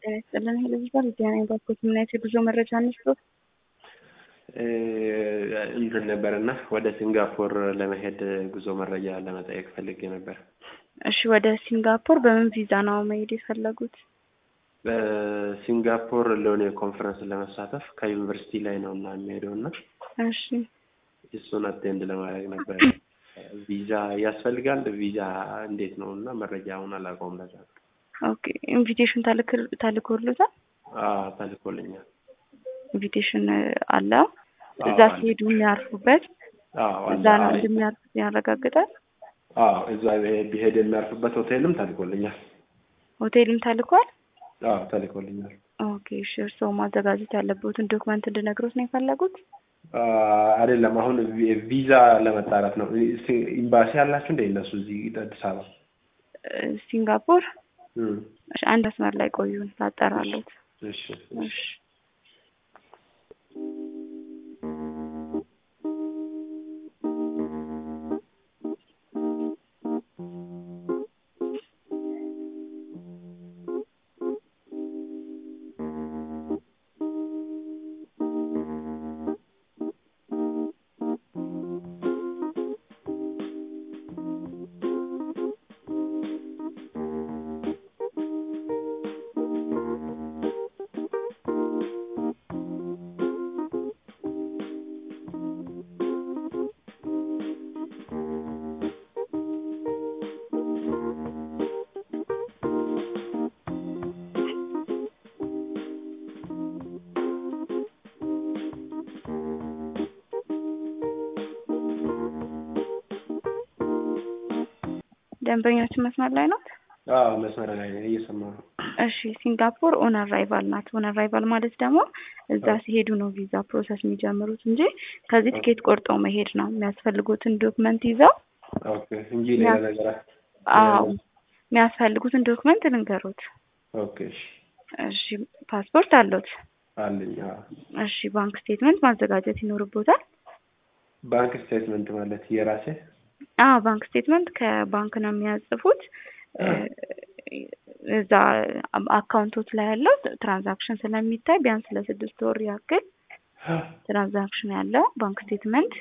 ጤና ይስጥልን ይልባል ዲያና ባኮት ምን አይነት የጉዞ መረጃ እንስጥ? እንትን ነበር እና ወደ ሲንጋፖር ለመሄድ ጉዞ መረጃ ለመጠየቅ ፈልጌ ነበር። እሺ ወደ ሲንጋፖር በምን ቪዛ ነው መሄድ የፈለጉት? በሲንጋፖር ለሆነ ኮንፈረንስ ለመሳተፍ ከዩኒቨርሲቲ ላይ ነው እና የሚሄደው እና እሺ እሱን አቴንድ ለማድረግ ነበር። ቪዛ ያስፈልጋል? ቪዛ እንዴት ነው እና መረጃውን አላውቀውም። ለዛ ነው። ኦኬ ኢንቪቴሽን ተልኮሎታል? አዎ ተልኮልኛል። ኢንቪቴሽን አለ እዛ ሲሄዱ የሚያርፉበት አዎ እዛ ነው እንደሚያርፉ ያረጋግጣል። አዎ እዛ ቢሄድ የሚያርፍበት ሆቴልም ተልኮልኛል። ሆቴልም ተልኳል። አዎ ተልኮልኛል። ኦኬ እሺ እርስዎ ማዘጋጀት ያለበትን ዶክመንት እንድነግሮት ነው የፈለጉት? አይደለም አሁን ቪዛ ለመጣራት ነው። ኤምባሲ አላችሁ እንደ እነሱ እዚህ አዲስ አበባ ሲንጋፖር? እሺ አንድ መስመር ላይ ቆዩን ላጠራለት። እሺ እሺ ደንበኛችን መስመር ላይ ናት? አዎ መስመር ላይ ነኝ፣ እየሰማሁ ነው። እሺ ሲንጋፖር ኦን አራይቫል ናት። ኦን አራይቫል ማለት ደግሞ እዛ ሲሄዱ ነው ቪዛ ፕሮሰስ የሚጀምሩት እንጂ ከዚህ ትኬት ቆርጠው መሄድ ነው የሚያስፈልጉትን ዶክመንት ይዘው። ኦኬ እንጂ ሌላ ነገር አዎ የሚያስፈልጉትን ዶክመንት ልንገሩት። ኦኬ እሺ እሺ ፓስፖርት አሉት? አለኝ። አዎ እሺ ባንክ ስቴትመንት ማዘጋጀት ይኖርቦታል። ባንክ ስቴትመንት ማለት የራሴ አዎ ባንክ ስቴትመንት ከባንክ ነው የሚያጽፉት። እዛ አካውንቶች ላይ ያለው ትራንዛክሽን ስለሚታይ ቢያንስ ለስድስት ወር ያክል ትራንዛክሽን ያለው ባንክ ስቴትመንት